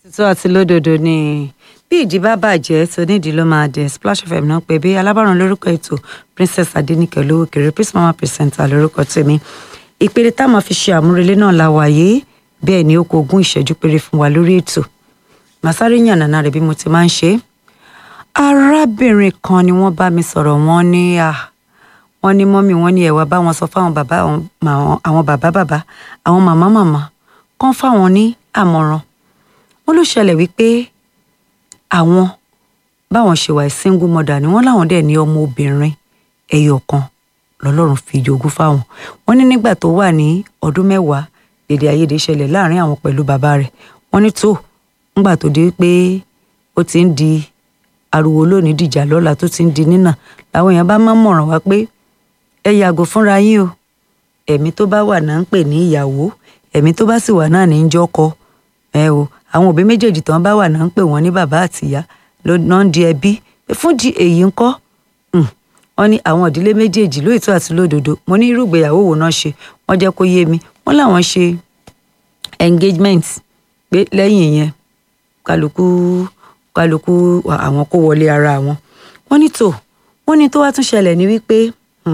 tó àti lódodo ni bí ìdí bá bàjẹ́ tó nídìí ló máa dé Splash FM náà pé bí alábàáràn lórúkọ ètò Princess Adéníkẹ́ olówó kéré Peace Mama presenter lórúkọ tèmi ìpele tá a máa fi ṣe àmúrelé náà la wáyé bẹ́ẹ̀ ni ó kó ogún ìṣẹ́jú péré fún wa lórí ètò màsáré yànnàná rẹ̀ bí mo ti máa ń ṣe arábìnrin kan ni wọ́n bá mi sọ̀rọ̀ wọ́n ní à wọ́n ní mọ́mì wọ́n ní ẹ̀wà bá wọn sọ fáwọn bàbá àwọn bàbá bàbá àwọn màmá màmá kán fáwọn ní àmọ̀ràn wọ́n ló ṣẹlẹ̀ wípé àwọn báwọn ṣe wà single mother ni wọ́n láwọn dẹ̀ ní ọmọ obìnrin ẹyọ kan lọ́lọ́run fi jogún fáwọn wọ́n ní nígbà tó wà ní ọdún mẹ́wàá èdè àìyedè ṣẹlẹ̀ láàrin àwọn pẹ̀lú bàbá rẹ̀ wọ́n ní tó ńgbà tó di pé ó ti ń di ariwo lónìí dìjà lọ́la tó ti ń di nínà làwọn èèyàn bá máa ń mọ̀ràn wá pé ẹ yàgò fúnra yín o ẹ̀mí tó bá wà náà ń pè ní ìyàwó ẹ̀mí tó bá sì wà náà ní í jọ́kọ ẹ o àwọn òbí méjèèjì tán bá wà náà ń pè wọ́n ní bàbá àtìyá náà ń di ẹbí fún di èyí ńkọ́ wọ́n ní àwọn ìdílé méjèèjì lóòótọ́ àti lódodo mo ní irú ìgbéyàwó wo náà ṣe wọ́n jẹ́ kó yé mi wọ́n láwọn ṣe engagement pé lẹ́yìn yẹn kálukú kálukú àwọn kó wọlé ara wọn wọ́n ní tó wọ́n ní tó wá tún ṣẹlẹ̀ ní wípé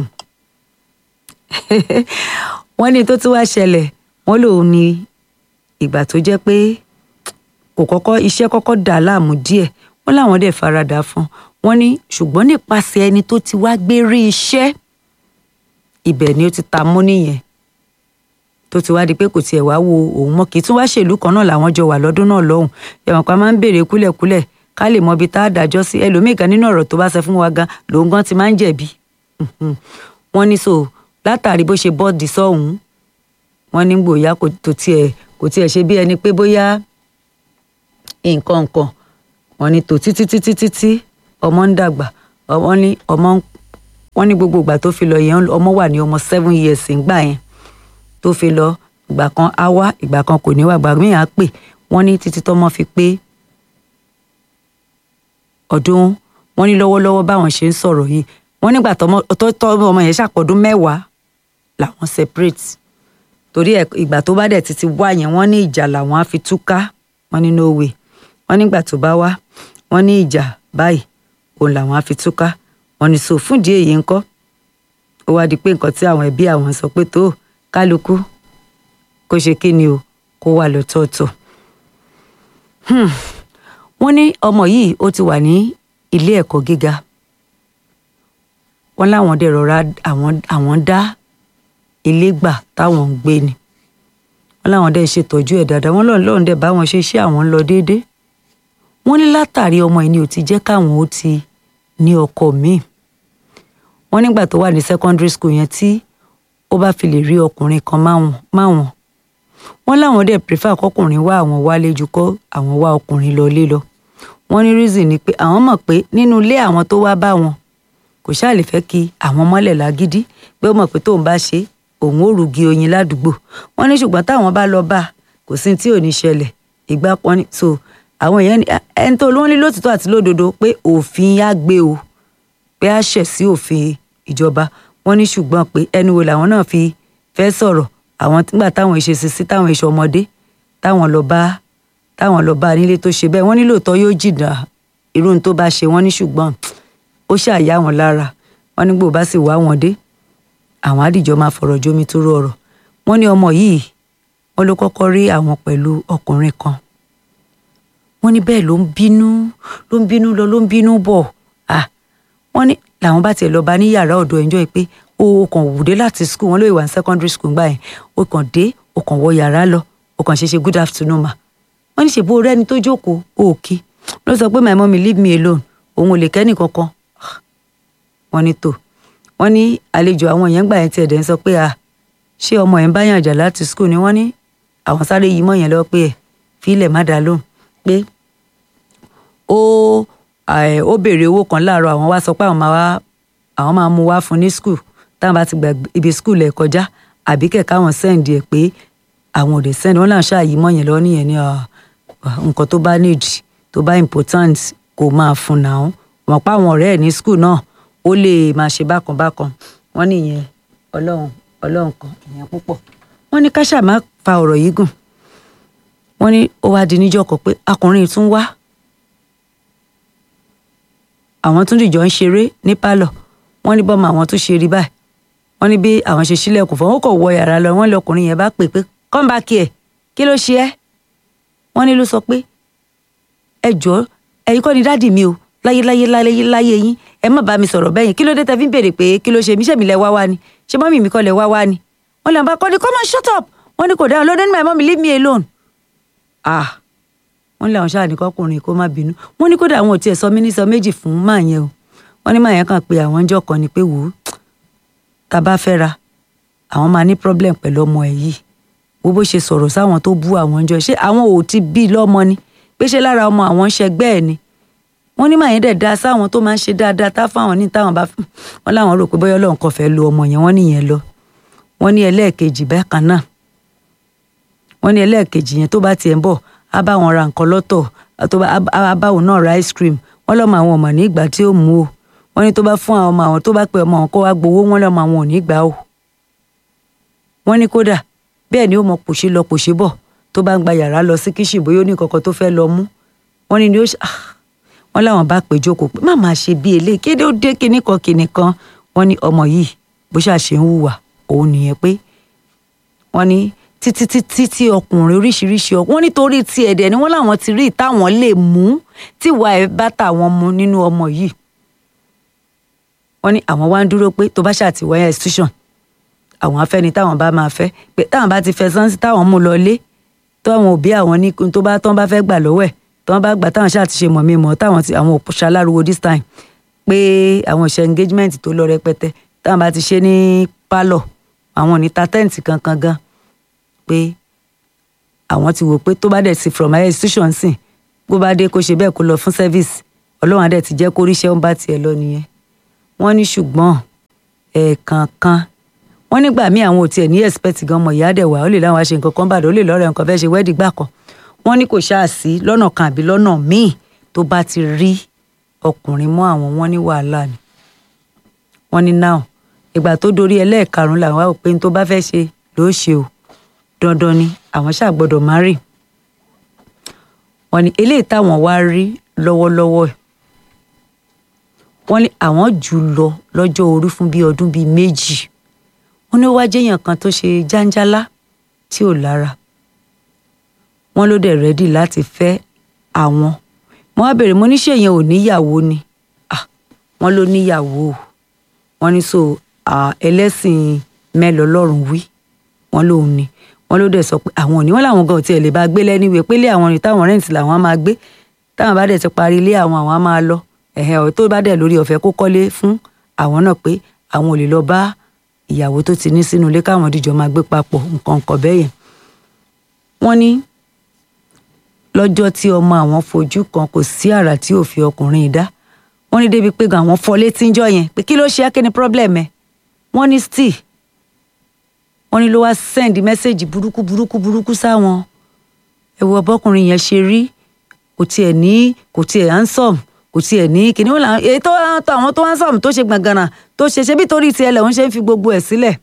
wọ́n ní tó tún wá ṣẹlẹ̀ wọ́n lòun ní ìgbà tó jẹ́ pé kò kọ́kọ́ iṣẹ́ kọ́kọ́ dà láàmú díẹ̀ wọ́n láwọn dẹ̀ faradà fún wọ́n ní ṣùgbọ́n nípasẹ̀ ẹni tó ti wá gbé rí iṣẹ́ ibẹ̀ ni ó ti ta mú nìyẹn tó ti wá di pé kò tiẹ̀ wá wo òun mọ́ kì í tún wá ṣèlú kan náà làwọn jọ wà lọ́dún náà lọ́hùn ẹ̀wọ̀n pa máa ń béèrè kúlẹ̀kúlẹ̀ ká lè mọ ibi tá a dájọ́ sí ẹlòmíì gan nínú ọ̀rọ̀ tó bá sọ fún wa gan lòun gan ti máa ń jẹ̀bi wọ́n ní so látàrí bó ṣe bọ́ọ̀dì sọ́hùn wọ́n ní gbòòyà kò tiẹ̀ kò tiẹ̀ ṣe bí ẹni pé bóyá nǹkan nǹkan wọ́n ní tó títí títí títí ọmọ ń dàgbà wọ́n ní ọmọ wọ́n ní gbogbo ìgbà tó fi lọ yẹn ọmọ wà ní ọmọ seven years ńgbà yẹn tó fi lọ ìgbà kan á wá ìgbà kan kò ní wá ìgbà míì á pè wọ́n ní títí tọ́mọ fi pé ọdún wọ́n ní lọ́wọ́lọ́wọ́ báwọn ṣe ń sọ̀rọ̀ yìí wọ́n nígbà tọ́mọ ọmọ yẹn ṣàpọ̀dún mẹ́wàá làwọn separate torí ìgbà tó bá dẹ̀ títí wá yẹn wọ́n ní ìjà làwọn á fi túká wọ́n ní no way wọ́n nígbà tó bá wá wọ́n ní ìjà báyìí òun làwọn á fi túká wọ́n ní so fúndì èyí ńkọ́ ó wá di pé nǹkan tí àwọn ẹbí àwọn sọ pé tó kálukú kó ṣe kí ni o kó wà lọ́tọ̀ọ̀tọ̀ wọ́n ní ọmọ yìí ó ti wà ní ilé ẹ̀kọ́ gíga wọ́n láwọn dẹ̀ rọra àwọn dá ilé gbà táwọn ń gbé ni wọ́n láwọn dẹ̀ ṣètọ́jú ẹ̀ dáadáa wọ́n lọ́run lọ́run dẹ̀ bá wọn ṣe iṣẹ́ àwọn ń lọ déédéé wọ́n ní látàrí ọmọ yìí ni ò ti jẹ́ káwọn ó ti ní ọkọ míì wọ́n nígbà tó wà ní secondary school yẹn tí ó bá fi lè rí ọkùnrin kan máwọn wọ́n láwọn dẹ̀ prefer kọkùnrin wá àwọn wálé ju kọ́ àwọn wá ọkùnrin lọ lé lọ wọ́n ní reason ni pé àwọn mọ̀ pé nínú ilé àwọn tó wá bá wọn kò ṣáà lè fẹ́ kí àwọn mọ́lẹ̀ lágídí pé ó mọ̀ pé tóun bá ṣe òun ò rúgi oyin ládùúgbò wọ́n ní ṣùgbọ́n táwọn bá lọ bá kò sí tí ò ní ṣẹlẹ̀ ìgbà pọ́n ní so àwọn èèyàn ní ẹni tó lóun ní lótìtọ́ àti lódodo pé òfin á gbé o pé á ṣẹ̀ sí òfin ìjọba wọ́n ní ṣùgbọ́n pé ẹnu wo làwọn náà fi fẹ́ sọ̀rọ̀ àwọn nígbà táwọn ìṣe sí sí táwọn ìṣe ọmọdé táwọn lọ bá táwọn lọ bá nílé tó ṣe bẹ́ẹ̀ wọ́n ní lóòótọ́ yóò jìnnà irú tó bá ṣe wọ́n ní ṣùgbọ́n ó ṣàyà wọn lára wọ́n nígbò bá sì wá wọn dé àwọn àdìjọ máa fọ̀rọ̀ jómi tó rọrọ̀ wọ́n ní ọmọ yìí wọ́n ló kọ́kọ́ rí àwọn pẹ̀lú ọkùnrin kan wọ́n ní bẹ́ẹ̀ ló ń bínú ló ń bínú lọ ló ń bínú bọ̀ ah wọ́n ní làwọn bá tiẹ̀ lọ bá ní yàrá ọ̀dọ̀ ẹ̀jọ́ yìí pé o kàn wùdé láti school wọn lóye wà ní secondary school gbà yẹn o kàn dé o kàn wọ yàrá lọ o kàn ṣe ṣe good afternoon ma wọ́n ní ṣèbó rẹ́ni tó jókòó òkì ló sọ pé my mommy leave me alone òun ò lè kẹ́nì kankan wọ́n ní tó wọ́n ní àlejò àwọn èèyàn gbà yẹn tiẹ̀ dẹ̀ ń sọ pé a ṣé ọmọ yẹn bá yàn jà láti school ni wọ́n ní àwọn sáré yìí mọ̀ yẹn lọ pé ẹ̀ fílẹ̀ má dá lóhùn pé ó ó béèrè owó kan láàárọ̀ àwọn wá sọ pé àwọn máa wá àwọn máa mú wá fún ní school táwọn bá ti gba ibi school ẹ̀ kọjá àbí kẹ̀kẹ́ àwọn send ẹ̀ pé àwọn ò dé send wọn náà ṣáàyí mọ̀ yẹn lọ nìyẹn ní nǹkan tó bá need tó bá important kò máa fún náà wọn pa àwọn ọ̀rẹ́ ẹ̀ ní school náà ó lè máa ṣe bákan bákan wọ́n nìyẹn ọlọ́run ọlọ́run kan ìyẹn púpọ̀ wọ́n ní ká ṣáà má fa ọ̀rọ̀ yìí gùn wọ́n ní ó wá di níjọ́ kan pé akùnrin tún wá àwọn tún dìjọ ń ṣeré ní pálọ̀ wọ́n ní bọ́mọ àwọn tún ṣe rí báyìí wọ́n ní bí àwọn ṣe sílẹ̀kùn fún wọn kò wọ yàrá lọ wọ́n lọkùnrin yẹn bá pè pé come back here kí ló ṣe ẹ́ wọ́n ní ló sọ pé ẹ jọ̀ọ́ ẹ̀yin kọ́ ni dáàdì mi o láyé láyé láyé láyé yín ẹ má bá mi sọ̀rọ̀ bẹ́ẹ̀ yẹn kí ló dé tẹ́ fi ń béèrè pé kí ló ṣe mí ṣèmi lẹ wá wá ni ṣé mọ́mì mi kọ́ lẹ wá wá ni wọ́n lè bá kọ́ ni come on shut up wọ́n ní kò dáhùn lóde ní my mom leave me alone ah wọ́n lé àwọn ṣáà ní kọkùnrin kó má bínú wọ́n ní kódà àwọn ò tiẹ̀ sọ mí ní sọ méjì fún máa yẹn o wọ́n ní máa yẹn kàn pé àwọn ọjọ́ kan ni pé wò ó tá a bá fẹ́ ra àwọn máa ní problem pẹ̀lú ọmọ ẹ̀ yìí wo bó ṣe sọ̀rọ̀ sáwọn tó bú àwọn ọjọ́ ṣé àwọn ò ti bí lọ́mọ ni pé ṣé lára ọmọ àwọn ń ṣẹgbẹ́ ẹ̀ ni wọ́n ní máa yẹn dẹ̀ da sáwọn tó máa ń ṣe dáadáa tá fáwọn ní táwọn bá wọn láwọn rò pé bóyá Ọlọ́run kò fẹ́ lu ọmọ yẹn wọ́n nìyẹn lọ wọ́n ní ẹlẹ́ẹ̀kejì bákan náà wọ́n ní ẹlẹ́ẹ̀kejì yẹn tó bá tiẹ̀ ń bọ̀ á bá wọn ra nǹkan lọ́tọ̀ tó bá á bá òun náà ra ice cream wọ́n lọ́mọ àwọn ọmọ ní ìgbà tí ó mú o wọ́n ní tó bá fún àwọn ọmọ àwọn tó bá pe ọmọ àwọn kó wá gbowó wọ́n lọ́mọ àwọn ò ní gbà o. wọ́n ní kódà bẹ́ẹ̀ ni ó mọ pòṣé lọ pòṣé bọ̀ tó bá ń gba yàrá lọ sí kíṣì bóyá ó ní kankan tó fẹ́ lọ mú wọ́n ní ni ó wọ́n láwọn bá pè jókòó pé má máa ṣe bí eléyìí kéde ó dé kinní kan kinní kan wọ́n ní ọmọ yìí bó ṣàṣe ń hùwà òun nìyẹn pé wọ́n ní títí títí tí ọkùnrin oríṣiríṣi ọkùnrin wọ́n nítorí tí ẹ̀dẹ̀ ni wọ́n láwọn ti rí táwọn lè mú tíwà ẹ̀ bá tàwọn mu nínú ọmọ yìí wọ́n ní àwọn wá ń dúró pé tó bá ṣàtìwáyà institution àwọn afẹ́ni táwọn bá máa fẹ́ pé táwọn bá ti fẹ́ sánsì táwọn mú lọ lé táwọn òbí àwọn ní tó bá tán bá fẹ́ gbà lọ́wọ́ ẹ̀ tán bá gbà táwọn ṣáà ti ṣe mọ̀ mi mọ̀ táwọn ti àwọn ṣaláruwo this time pé àwọn ìṣe engagement tó lọ rẹpẹtẹ táwọn bá ti ṣe ní pálọ̀ àwọn ò ní ta tẹ́ǹtì kankan gan pé àwọn ti wò pé tó bá dẹ̀ ti from higher institution sìn bó bá dé kó ṣe bẹ́ẹ̀ kó lọ fún service ọlọ́run adẹ̀ ti jẹ́ kó ríṣẹ́ ń bá tiẹ̀ lọ nìyẹn wọ́n ní ṣùgbọ́n ẹ̀ẹ̀kankan wọ́n nígbà míì àwọn ò tiẹ̀ ní expect gan ọmọ ìyá dẹ̀ wá ó lè láwọn aṣe nǹkan kan bàdàn ó lè lọ́rẹ̀ nǹkan fẹ́ ṣe wẹ́ẹ̀dì gbà kan wọ́n ní kò ṣáà sí lọ́nà kan àbí lọ́nà míì tó bá ti rí ọkùnrin mọ́ àwọn wọn ní wàhálà ni wọ́n ní náà ìgbà tó dorí ẹlẹ́ẹ̀karùn-ún làwọn wá pé tó bá fẹ́ ṣe ló ṣe o dandan ni àwọn ṣáà gbọ́dọ̀ má rì wọ́n ní eléyìí táwọn wá rí lọ́wọ́lọ́wọ́ ẹ̀ wọ́n ní àwọn jù lọ lọ́jọ́ orí fún bíi ọdún bíi méjì wọ́n ní ó wá jẹ́yàn kan tó ṣe jáńjálá tí ò lára wọ́n ló dẹ̀ rẹ́dì láti fẹ́ àwọn mo wá bèrè mo ní ṣé èèyàn ò níyàwó ni wọ́n ló níyàwó wọ́n ní so ẹlẹ́sìn mẹ́lọ lọ́rùn wí wọ́n lòun ni wọ́n ló dẹ̀ sọ pé àwọn òní wọ́n làwọn gan ò tiẹ̀ lè bá gbé lẹ́niwèé pé ilé àwọn ni táwọn rẹ́ǹtì làwọn á máa gbé táwọn bá dẹ̀ ti parí ilé àwọn àwọn á máa lọ ẹ̀hẹ́ ọ̀ tó bá dẹ̀ lórí ọ̀fẹ́ kó kọ́lé fún àwọn náà pé àwọn ò lè lọ bá ìyàwó tó ti ní sínú ilé káwọn díjọ máa gbé papọ̀ nǹkan nǹkan bẹ́ẹ̀ yẹn. wọ́n ní lọ́jọ́ tí ọmọ àwọn fojú kan kò sí àrà tí ò fi ọkùnrin dá wọ́n ní débi pé àwọn fọ́ létí ńjọ́ yẹn pé kí ló ṣe é kí ni problem ẹ̀ wọ́n ní still wọ́n ní ló wá send message burúkú burúkú burúkú sáwọn ẹ wo ọbọkùnrin yẹn ṣe rí kò tiẹ̀ ní kò tiẹ̀ handsome kò tiẹ̀ ní kíní wọn làwọn èyí tó àwọn tó handsome tó ṣe gbàngànà tó ṣe ṣe bí torí tiẹ̀ lẹ̀ wọ́n ṣe ń fi gbogbo ẹ̀ sílẹ̀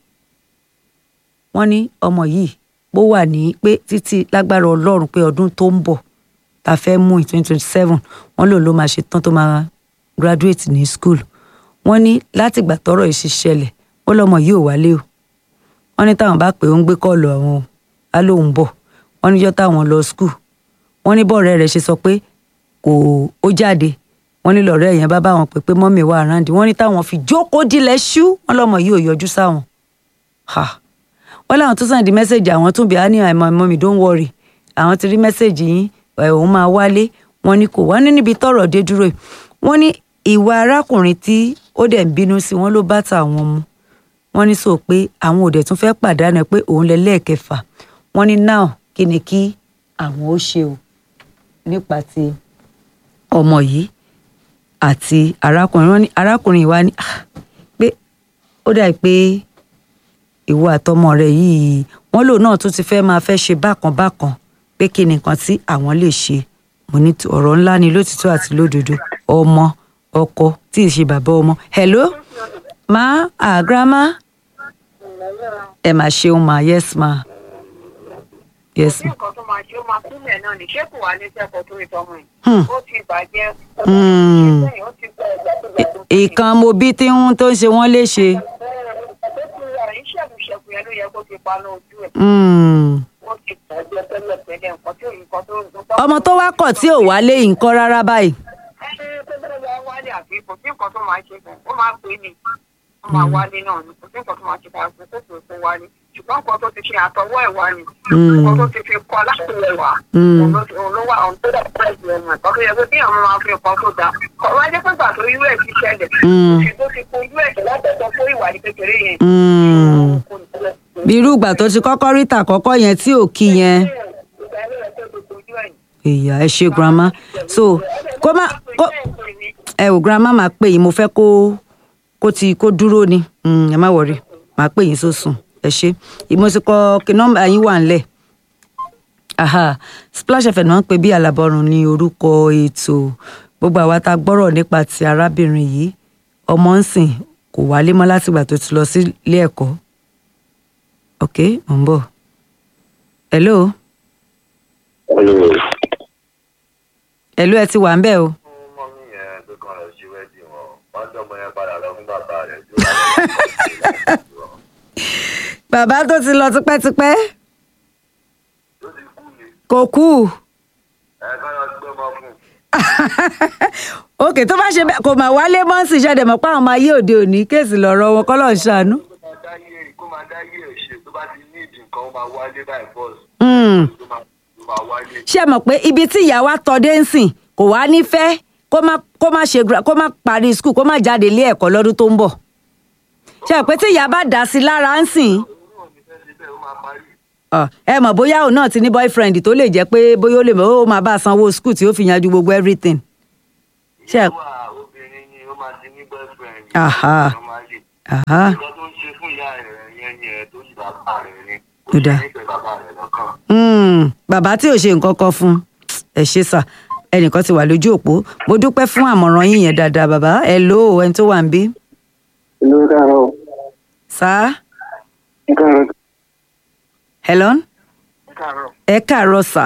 wọ́n ní ọmọ yìí bó wà ní pé títí lágbára ọlọ́run pé ọdún tó ń bọ̀ ta fẹ́ mú in twenty twenty seven wọ́n lòun ló máa ṣe tán tó máa graduate ní school wọ́n ní látìgbà tọ́rọ̀ yìí ṣe ṣẹlẹ̀ wọ́n lọ́mọ yìí ò wálé o wọ́n ní táwọn bá pè ó ń gbé kọ́ọ̀lù àwọn o á lóun bọ̀ wọ́n níjọ́ táwọn lọ school wọ́n ní bọ́ọ̀rẹ́ rẹ̀ ṣe sọ pé kò ó jáde wọ́n ní lọ́rẹ́ yẹn bá bá wọn pè pé mọ́mì wà ráǹdì wọ́n ní táwọn fi jókòó dilẹ̀ ṣú wọ́n lọ́mọ yìí ò yọjú sáwọn. wọ́n láwọn tó sàn di mẹ́sẹ̀gì àwọn tún bí i ní àìmọ̀ mọ́mì don't worry àwọn ti rí mẹ́sẹ̀gì yín òun máa wálé wọ́n ní kò wá ní níbi tọ́rọ̀ dé dúró yìí wọ́n ní ìwà arákùnrin tí ó dẹ̀ ń bínú sí wọn ló bá tà wọn mu wọ́n ní sọ pé àwọn òdẹ̀ tún fẹ́ pàdánù pé òun lẹ lẹ́ẹ̀kẹfà wọ́n ní now kí ni kí àwọn ó ṣe o nípa ti ọmọ yìí àti arákùnrin wọ́n ní arákùnrin wa ní pé ó dà pé ìwọ àtọmọ rẹ yìí wọ́n lòun náà tún ti fẹ́ máa fẹ́ ṣe bákan bákan pé kí ni nǹkan tí àwọn lè ṣe mo ní ọ̀rọ̀ ńlá ni lótìtọ́ àti lódodo ọmọ ọkọ tí ì ṣe bàbá ọmọ hello ma ah grandma ẹ mà ṣeun ma yes ma Yes, kò sí nǹkan tó máa ṣe ó máa kúlẹ̀ náà ní ṣé kò wá ní sẹ́kọ̀ọ́ tó rí tọmọ yìí Hmm. ó ti bàjẹ́ ó Hmm. ti sẹ́yìn ó ti gbọ́ ẹ̀gbẹ́ tó gbẹ tó ti ìkan mo bí tí ń tó ń ṣe wọ́n léṣe. ó ti rà ní ṣẹ̀kùṣẹ̀kù yẹn ló yẹ kó ti pa lójú ẹ̀ Hmm. ó ti bàjẹ́ tẹ́lẹ̀ tẹ́lẹ̀ nǹkan tí òyìnbó tó ń gbọ́ ọmọ tó wá kọ̀ tí ò wálé nǹkan rárá báyìí. ẹni tó bẹ́ẹ̀ wá wálé àbí kò sí nǹkan tó máa ṣe fún ó máa pè é ní ó máa wálé náà ni kò sí nǹkan tó máa ṣe fún àgbẹ̀ tó tó tó wálé ṣùgbọ́n nǹkan tó ti ṣe àtọwọ́ ẹ̀ wá ni Mm. nǹkan tó ti fi kọ́ láti rẹ̀ wá Mm. òun ló- òun ló wà òun tó dà pẹ́ ìlú ẹ̀mọ̀ ẹ̀kọ́ tó yẹ pé bí àwọn máa fi nǹkan tó dáa kọ̀ wá jẹ́ pé gbà tó irú ẹ̀ ti ṣẹlẹ̀ Mm. òfin tó ti kó irú ẹ̀ tó látẹ̀tọ̀ fún ìwà ní kékeré yẹn Hmm. kò ní tẹ́lẹ̀. bí irú ìgbà tó ti kọ́kọ́ rí tàkọ́kọ́ yẹn tí ò kí yẹn. Ìgbà ẹ̀rọ ẹ̀ tó ti kojú ẹ̀yìn. ìyá ẹ ṣe grandma so kó má kó ẹ ò grandma máa pè yín mo fẹ́ kó kó ti kó dúró ni Mm, ẹ má wọrí máa pè yín sósùn ẹ ṣe mo ti kọ kí nọ́mbà yín wà ńlẹ̀ aha splash fm náà ń pè bí alábọrùn ní orúkọ ètò gbogbo àwa tá a gbọ́rọ̀ nípa ti arábìnrin yìí ọmọ ń sìn kò wálé mọ́ látìgbà tó ti lọ sí ilé ẹ̀kọ́ ok mò ń bọ̀ hello Hello. hello ẹ ti wà ń bẹ̀ o. fún mọ́mí yẹn pé kan lọ sí wẹ́ẹ̀dì wọn wọ́n dọ́mọ yẹn padà lọ fún bàbá rẹ̀ tó wà lọ́wọ́ bàbá tó ti lọ tipẹ́tipẹ́ tó ti kú ni kò kú ẹ ká lọ gbé ọmọ fún un. òkè tó bá ṣe bẹ́ẹ̀ kò mà wálé mọ́ǹsì ṣẹ̀dẹ̀ mọ́ pé àwọn ọmọ ayé òde òní kéèsì lọ́rọ̀ wọn kọ́ lọ́ọ́ ṣàánú. kó máa dá yé kó máa dá yé ẹ̀ ṣe tó bá ti ní ìdí nǹkan ó máa wálé báyìí bọ́ọ̀sì Hmm. tó máa tó máa wálé. ṣé ẹ mọ̀ pé ibi tí ìyá wa tọ́ dé ń sìn kò wá nífẹ̀ẹ́ kó má kó má ṣe gra- kó má parí skul kó má jáde ilé ẹ̀kọ́ lọ́dún tó ń bọ̀ ṣé ẹ pé tí ìyá bá dà sí lára ń sìn òun náà ní fẹ́ ṣe bẹ́ẹ̀ ó máa parí. ọ, ẹ mọ̀ bóyá òun náà ti ní boyfriend tó lè jẹ́ pé bóyá ó lè mọ̀ ó máa bá a sanwó skul tí ó fi yanjú gbogbo everything. Ṣé ẹ- ìwà obìnrin ni ó máa ti ní boyfriend. Aha. ó máa lè. Aha. nǹkan tó ń ṣe fún ìyá rẹ̀ yẹn yẹn tó yí bàbá rẹ̀ ni Ó dáa. nífẹ̀ẹ́ bàbá rẹ̀ lọ́kàn. Hmm, bàbá tí ò ṣe nǹkan kan fún ẹ ṣe sà ẹnìkan ti wà lójú òpó mo dúpẹ́ fún àmọ̀ràn yín yẹn dáadáa bàbá ẹ ló ẹni tó wà ń bí Hello, káàárọ̀. sá Ẹ káàárọ̀. helen ẹ káàárọ̀. ẹ káàárọ̀ sà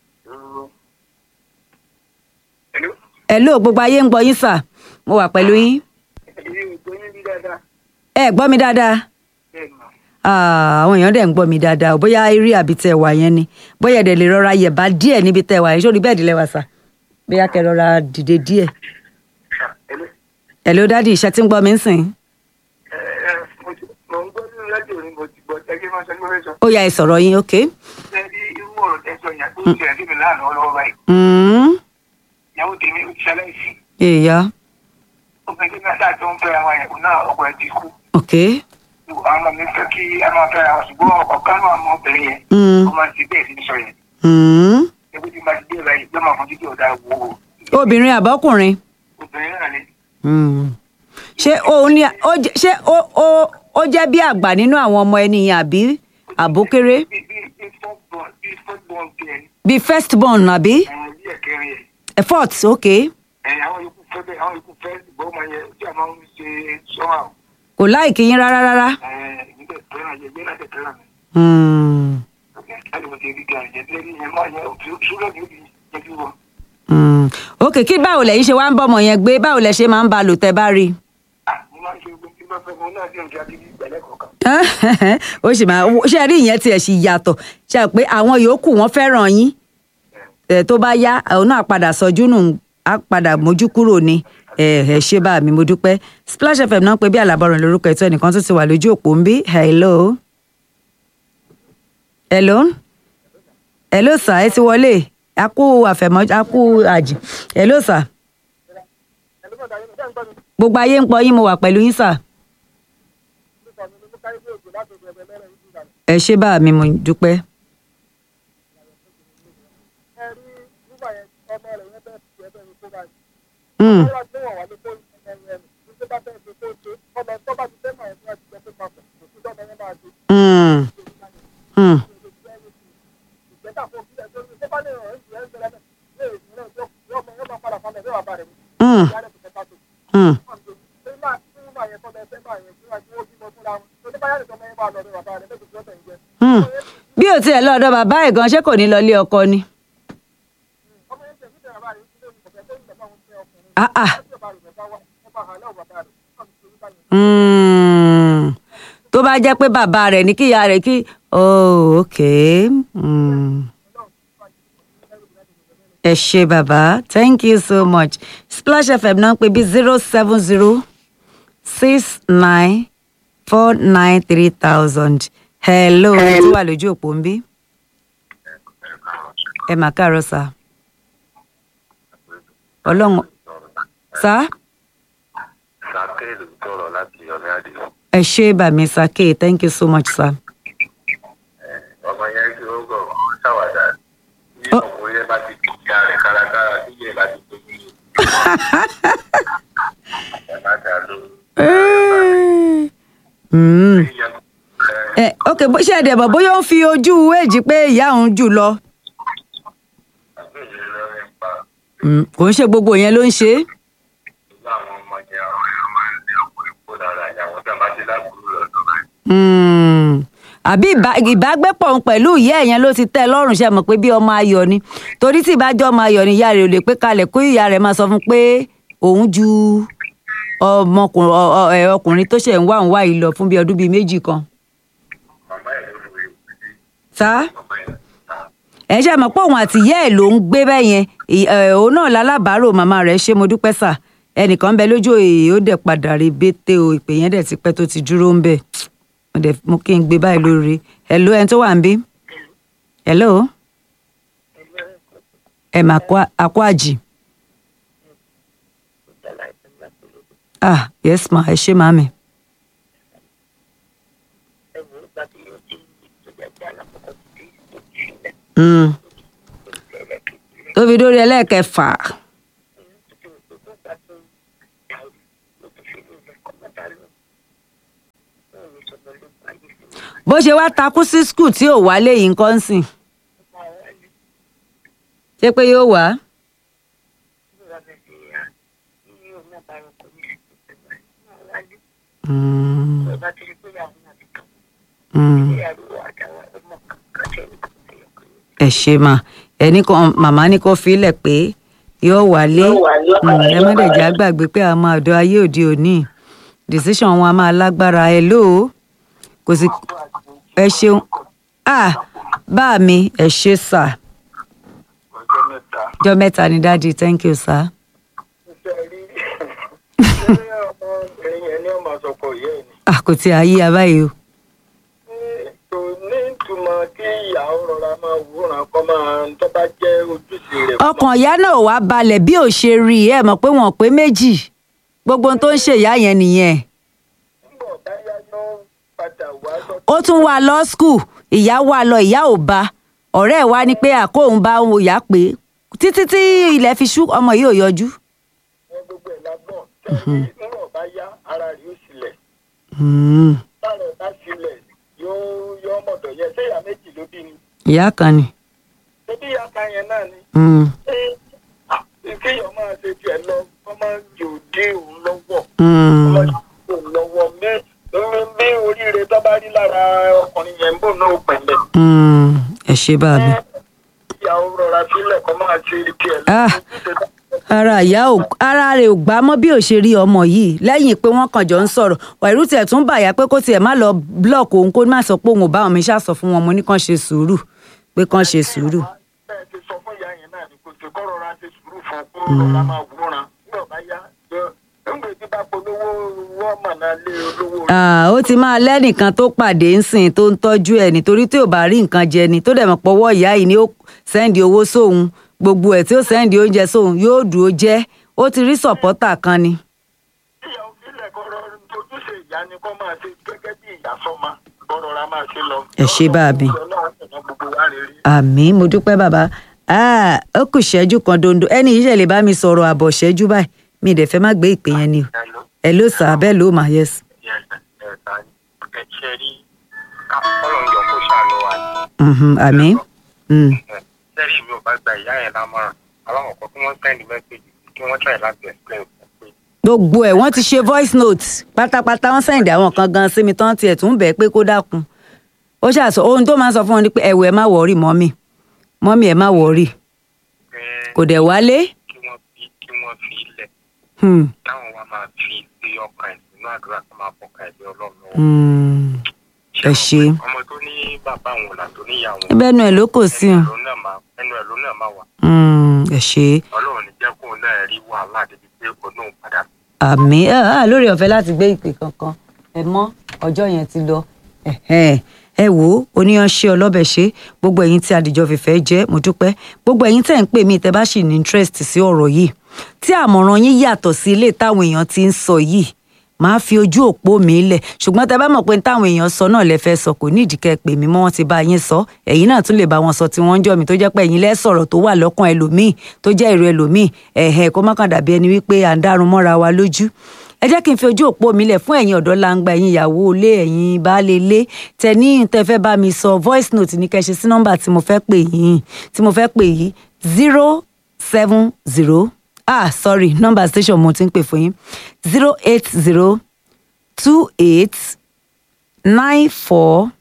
Hello. ẹ ló gbogbo ayé ń gbọ́ yín sà mo wà pẹ̀lú yín èyí ò gbóyún bí dáadáa. ẹ gbọ́ mi dáadáa bẹ́ẹ̀ ni. Ah, àwọn èèyàn dẹ̀ ń gbọ́ mi dáadáa bóyá eré àbí tẹ wà yẹn ni bóyá ẹ̀dẹ̀ lè rọra yẹ̀bá díẹ̀ níbi tẹ wà yẹn sórí bẹ́ẹ̀dì lẹ́wà sà bóyá kẹ rọra dìde díẹ̀ Hello. ẹ ló dádì iṣẹ́ tí ń gbọ́ mi ń sìn Ẹ, ẹ, mo ti- mo ń gbọ́ nínú rédíò ni mo ti gbọ́ tẹ́gẹ́ máa sọ ní mo fẹ́ sọ. ó yá ẹ sọ̀rọ̀ yín ok. Ṣé rí irú ọ̀rọ̀ tẹ́ sọ yẹn tó ń ṣẹlẹ̀ sí mi láàánú ọlọ́wọ́ báyìí? Hmm, Ìyàwó tèmi ó ti ṣaláìsí. èèyàn Obìnrin tí náà tó ń fẹ́ àwọn ẹ̀kọ́ náà ọkọ ẹ̀ ti kú. ok. Àwọn ọmọ mi fẹ́ kí a máa fẹ́ àwọn ṣùgbọ́n ọ̀kan náà ọmọ obìnrin yẹn. Hmm. Ó máa ti bẹ́ẹ̀ sí sọ yẹn. Hmm. Ebi tí máa ti dé báyìí ló máa fojú kí ọ̀dà wo obìnrin àbọ́kùnrin. obìnrin náà ni. ṣé òun ni ó jẹ́- ṣé ó ó ó jẹ́ bí àgbà nínú àwọn ọmọ ẹni yẹn àbí àbókéré Bí bí bí fọ́gbọ̀n bí fọ́gbọ̀n tiẹ̀ ni. bí first born àbí Ẹ̀yìn bí ẹ̀kẹrin yẹn. effort ok Ẹ̀yìn àwọn yòókù fẹ́ bẹ́ẹ̀ àwọn yòókù fẹ́ ìgbọ́ ọmọ yẹn tí a máa ń ṣe sọ́wọ́ kò láìkí yín rárá rárá. níbẹ̀ fẹ́ràn yẹn gbé láti fẹ́ràn mi. Hmm. láti mo ti rí gan yẹn lẹ́yìn yẹn máa yẹ ṣúlẹ̀ ní ibi yẹn fi wọ̀. Hmm. ok kí báwo lẹ̀yin ṣe wá ń bọ́mọ yẹn gbé báwo lẹ ṣe máa ń ba lò tẹ́ bá rí i. mo máa ń ṣe gbogbo tí wọ́n fẹ́ mo náà dé nǹkan bíbí ìgbàlẹ̀ kọ̀ọ̀kan. ó sì máa ṣe rí ìyẹn tiẹ̀ sì yàtọ̀ ṣe à pé àwọn yòókù wọn fẹ́ràn yín ẹ̀ tó bá yá òun náà padà sọjú nù á padà mójú kúrò ní ẹ ẹ ṣé bá mi mo dúpẹ́ Splash FM náà pé bí àlàbọ̀rùn lórúkọ ètò ẹnìkan tó ti wà lójú òpó ń bí hello hello hello sir ẹ ti wọlé a kú àfẹ̀mọ́ a kú àjì hello sir gbogbo ayé ń pọ̀ yín mo wà pẹ̀lú yín sir. ẹ ṣé bá mi mo dúpẹ́. Mm. Mm. Mm. Mm. Mm. Mm. bí o ti tiẹ̀ lọ́dọ̀ bàbá ẹ̀ gan ṣé kò ní lọ ilé ọkọ ni. Ah, ah. Mm. tó bá jẹ́ pé bàbá rẹ̀ ní kíyà rẹ̀ kí oh okay. Mm. ẹ ṣe bàbá thank you so much splash fm náà ń pè bí zero seven zero six nine four nine three thousand hello ẹ tí wà lójú òpó ń bí ẹ mà káàárọ̀ sá ọlọ́run sá sàkéèlú tọrọ láti ọmọ àdé ẹ ṣe bàmí sake thank you so much sir. ọmọ yẹn tí ó gọ ṣàwádà ní Ó. ọkùnrin yẹn bá ti kí ìyá rẹ kárakára tí ìyẹn bá ti tó ní ẹ má dà ló Mm. ìyẹn ẹ ok bó ṣe ẹ̀dẹ̀ bọ̀ bóyá ó ń fi ojú èjì pé ìyá òun jù lọ àgbèrè lọ rẹ pa Mm, kò ń ṣe gbogbo yẹn ló ń ṣe é. ìlú àwọn ọmọ yẹn àwọn ẹ̀rọ máa ń lé ọkùnrin kó lára ìyàwó tí a bá ti lágbóró lọ́dọ̀ rẹ̀. Mm. àbí ìbá- ìbágbépọ̀ òun pẹ̀lú ìyá ẹ̀ yẹn ló ti tẹ́ ẹ lọ́rùn ṣe mọ̀ pé bí ọmọ ayọ̀ ni torí tí ìbájọ́ ọmọ ayọ̀ ni ìyá rẹ̀ ò lè pé kalẹ̀ kó ìyá rẹ̀ máa sọ fún un pé òun ju ọmọkùnrin ọ- ọ- ẹ, ọkùnrin tó ṣẹ̀ ń wá òun wá yìí lọ fún bí ọdún bíi méjì kan. màmá ẹ̀ ló fi sá ọmọ ẹ̀ ta ẹ ṣe mọ̀ pé òun àti ìyá ẹ̀ ló ń gbé bẹ́ẹ̀ yẹn ì- ẹ, òun náà lálábàárò màmá rẹ̀ ṣé mo dúpẹ́ sà ẹnìkan ń bẹ lójú èyí ó dẹ̀ padà rí bété o ìpè yẹn dẹ̀ ti pẹ́ tó ti dúró ń bẹ̀ mo dẹ̀ mú kí n gbé báyìí lórí hello ẹni tó wà ń bí hello ẹ mà kó- àkó àjì ah yes ma ẹ ṣé màmí Mm. tó fi dórí ẹlẹ́ẹ̀kẹfà bó ṣe wá takú sí skul tí ò wálé yìí nǹkan sìn ṣé pé yóò wá Mm. Mm. ẹ ṣe mà ẹnì kan màmá ní kó filẹ̀ pé yóò wálé Mm, ẹ má dẹ̀ já gbàgbé pé àwọn ọmọ ọ̀dọ́ ayé òde òní decision wọn a máa lágbára ẹ lóò kò sí ẹ ṣeun ah bá mi ẹ ṣe sà ọjọ́ mẹ́ta ọjọ́ mẹ́ta ni dáàdi thank you sir. ṣe rí ṣé ọmọbìnrin yẹn ní ọmọ àsọkọ yẹ ni ah kò tí a yí abáyé o. kò ní ìtumọ̀ kí ìyàwó rọra máa wúran kọ́ máa tó bá jẹ́ ojúṣe rẹ̀ kó ọkàn ìyá náà wá balẹ̀ bí ò ṣe rí i ẹ mọ̀ pé wọ́n pé méjì gbogbo ohun tó ń ṣe ìyá yẹn nìyẹn túbọ̀ báyá ló padà wá sọ ó tún wá lọ skul ìyá wá lọ ìyá ò bá ọ̀rẹ́ ẹ̀ wá ní pé àkóhùn bá òun ìyá pé títí tí ilẹ̀ fi ṣú ọmọ yìí ò yọjú. wọn gbogbo ẹ̀ lágbọ̀n tẹ́lẹ̀ ńlọ bá yá ara rẹ̀ ó sílẹ̀ Mm, tára ẹ̀ bá sílẹ̀ yóò yọ ọmọdọ̀ yẹn ṣé ìyá méjì ló bí ni ìyá kan ni. ṣé bí ìyá kan yẹn náà ni Mm, ṣé kéèyàn máa ṣe tiẹ̀ lọ kọ́ máa yóò dé òun lọ́wọ́ mm, òun lọ́wọ́ mẹ́ bí oríire tó bá rí lára ọkùnrin yẹn ń bò náà pẹ̀lẹ́ mm, ẹ ṣe bá mi. ìyàwó rọra sílẹ̀ kọ́ máa ṣe tiẹ̀ Ah. ara ìyá ò ara rẹ̀ ò gbá mọ́ bí ò ṣe rí ọmọ yìí lẹ́yìn pé wọ́n kàn jọ ń sọ̀rọ̀ wàìrú tiẹ̀ tún bàyà pé kó tiẹ̀ má lọ blọọkì òun kó má sọ pé òun ò bá wọn mi ṣàṣọ fún wọn mo ní kàn ṣe sùúrù pé kàn ṣe sùúrù. bẹ́ẹ̀ ti sọ fún ìyá yẹn náà ni kò sí kọ́ rọra ṣe sùúrù fún kó rọra máa wúran nígbà bá yá nígbà tí bá polówó wọ́n mọ̀ náà lé olówó rẹ̀. Ah, ó ti máa lẹ́nìkan tó pàdé ńsìn tó ń tọ́jú ẹ̀ nítorí tí ò bá rí nǹkan jẹ ni tó dẹ̀ mọ̀ pọ̀wọ́ ìyá yìí ni ó sẹ́ndì owó sóun gbogbo ẹ̀ tí ó sẹ́ndì oúnjẹ sóun yóò dúró jẹ́ ó ti rí sọ̀pọ́tà kan ni. ìyàwó sílẹ̀ kọ́ rọ ojúṣe ìyá ni kọ́ máa ṣe gẹ́gẹ́ bí ìyá sọ́mà kọ́ rọra máa ṣe lọ. Ẹ ṣé bá mi. Ọlọ́run ọ̀nà gbogbo wa rèé rí. àmì mo dúpẹ́ bàbá Ah, ó kù ṣẹ́jú kan dondo ẹni yìí ṣe lè bá mi sọ̀rọ̀ àbọ̀ ṣẹ́jú báyìí mi ì dẹ̀ fẹ́ má gbé ìpè yẹn ni o Hello. ẹ ló sà bẹ́ẹ̀ ló mà yẹs. Yes, ẹ̀ta ni. Ẹ ṣe rí Ọlọ́run yọ kó ṣàánú wa ni. Mhm, àmì Mm, Sẹ́rí mi ò bá gba ìyá yẹn lámọ̀ràn. Aláwọ̀ kan kí wọ́n sẹ́ndì mẹ́sẹ̀gì kí wọ́n try láti explain fún pé gbogbo ẹ̀ wọ́n ti ṣe voice note pátápátá wọ́n sẹ́ǹdì àwọn kan gan sí mi tán tiẹ̀ tún bẹ̀ pé kó dákun ó ṣàṣọ ohun tó máa ń sọ fún wọn ni pé ẹ̀wọ̀ ẹ má wọ̀ọ́rì mọ́mì mọ́mì ẹ má wọ̀ọ́rì pé kò dẹ̀ wálé kí wọ́n fi kí wọ́n fi ilẹ̀ Hmm, táwọn wa máa fi gbé ọkàn ẹ̀ sínú àdúrà tó máa fọkàn ẹ̀ lé ọlọ́run lọ́wọ́. hmm, ẹ ṣe ọmọ tó ní bàbá òun là tó níyàwó ẹbẹ́ ẹnu ẹ̀ ló kò sí ẹnu hàn ẹ̀ ló náà máa ẹnu ẹ̀ ló náà máa wà Hmm, ẹ ṣe ọlọ́run ní jẹ́ kóun náà rí wàhálà débi pé òun náà padà àmì ah, lórí ọ̀fẹ́ láti gbé ìpè kankan ẹ mọ́ ọjọ́ yẹn ti lọ Ẹ̀hẹ́n. ẹ wò ó oníyanṣẹ́ ọlọ́bẹ̀ ṣe gbogbo ẹ̀yin tí adìjọ́ fìfẹ́ jẹ́ mo dúpẹ́ gbogbo ẹ̀yin tẹ̀ ń pè mí tẹ́ bá sì ní interest sí ọ̀rọ̀ yìí tí àmọ̀ràn yín yàtọ̀ sí ilé táwọn èèyàn ti ń sọ yìí máa fi ojú òpó mi lẹ̀ ṣùgbọ́n tẹ́ bá mọ̀ pé táwọn èèyàn sọ náà lẹ fẹ́ sọ kò ní ìdíkẹ́ pè mí mọ́ wọn ti bá yín sọ ẹ̀yin náà tún lè bá wọn sọ tí wọ́n ń jọ mi tó jẹ́ pé ẹ̀yin lẹ́ sọ̀rọ̀ tó wà lọ́kàn ẹlòmíì tó jẹ́ èrò ẹlòmíì ẹ̀hẹ̀ kó má kàn dàbí ẹni wípé à ń dárun mọ́ra wa lójú ẹ jẹ́ kí n fi ojú òpó mi lẹ̀ fún ẹ̀yin ọ̀dọ́ langba ẹ̀yin ìyàwó ilé ẹ̀yin baálé ilé tẹ ní tẹ fẹ́ bá mi sọ voice note ní kẹ́ ṣe sí nọ́mbà tí mo fẹ́ pè yín tí mo fẹ́ pè yín zero seven zero ah sorry nọ́mbà station mo ti ń pè fún yín zero eight zero two eight nine four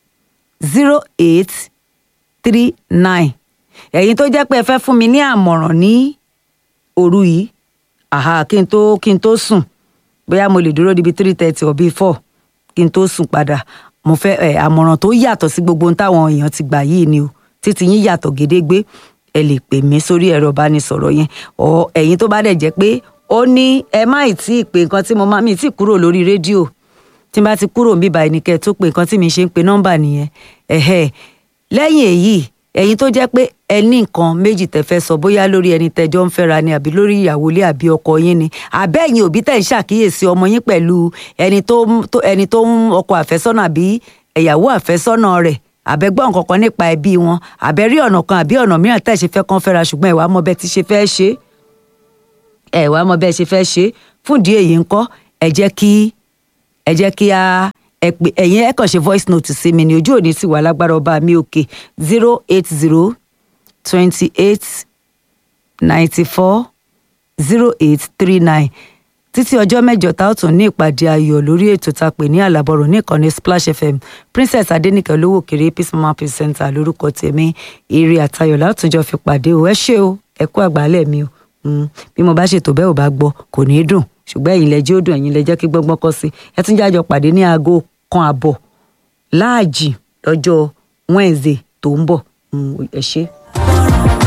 zero eight three nine ẹ̀yin tó jẹ́ pé ẹ fẹ́ fún mi ní àmọ̀ràn ní òru yìí àhà kí n tó kí n tó sùn bóyá mo lè dúró níbi three thirty or bíi four kí n tó sùn padà mo fẹ́ ẹ àmọ̀ràn tó yàtọ̀ sí gbogbo ohun táwọn èèyàn ti gbà yìí ni o títí yín yàtọ̀ gédégbé ẹ lè pè mí sórí ẹ̀rọ ìbánisọ̀rọ̀ yẹn ọ ẹ̀yin tó bá dẹ̀ jẹ́ pé ó ní ẹ má ì tí ì pé nǹkan tí mo máa mi ì tí ì kúrò lórí rédíò tí n bá ti kúrò níbà ẹni kẹ́ ẹ tó pé nǹkan tí mi ṣe ń pe nọ́mbà nìyẹn ẹ̀hẹ́ lẹ́yìn èyí ẹ̀yin tó jẹ́ pé ẹ ní nǹkan méjì tẹ́ fẹ́ sọ bóyá lórí ẹni tẹ́jọ́ ń fẹ́ra ni àbí lórí ìyàwó ilé àbí ọkọ yín ni àbẹ́yìn òbí tẹ̀ ń ṣàkíyèsí ọmọ yín pẹ̀lú ẹni tó ń- tó- ẹni tó ń ọkọ àfẹ́sọ́nà àbí ẹ̀yàwó àfẹ́sọ́nà rẹ̀ àbẹ́gbọ́n kankan nípa ẹbí wọn àbẹ́rí ọ̀nà kan àbí ọ̀nà mìíràn tẹ̀ ṣe fẹ́ kán fẹ́ra ṣùgbọ́n ẹ̀wà mọ bẹ́ẹ̀ ti ṣe fẹ́ ṣe ẹ̀wà mọ bẹ́ẹ̀ ṣe fẹ́ ṣe fún ìdí èyí ńkọ́ ẹ jẹ́ kí ẹ jẹ́ kí a ẹ pè ẹ̀yin ẹ kàn ṣe voice note sí mi ní ojú òní sì wà lágbára ọba mi òkè zero eight zero twenty eight ninety four zero eight three nine títí ọjọ́ mẹ́jọ tá ó tún ní ìpàdé ayọ̀ lórí ètò tá a pè ní àlàbọ̀rọ̀ ní ìkànnì splash fm princess adẹnìkẹ́ olówó kéré peace mama peace center lórúkọ tèmi eré àtayọ̀ látúnjọ fi pàdé o ẹ ṣé o ẹ kú àgbálẹ̀ mi o Mm, bí mo bá ṣètò bẹ́ẹ̀ ò bá gbọ́ kò ní í dùn ṣùgbọ́n ẹ̀yin lẹ jẹ́ ó dùn ẹ̀yin lẹ jẹ́ kí gbọ́ngbọ́n kọ́ sí ẹ tún jájọ pàdé ní aago kan àbọ̀ láàjì lọ́jọ́ wednesday tó ń bọ̀ Mm, ẹ ṣé.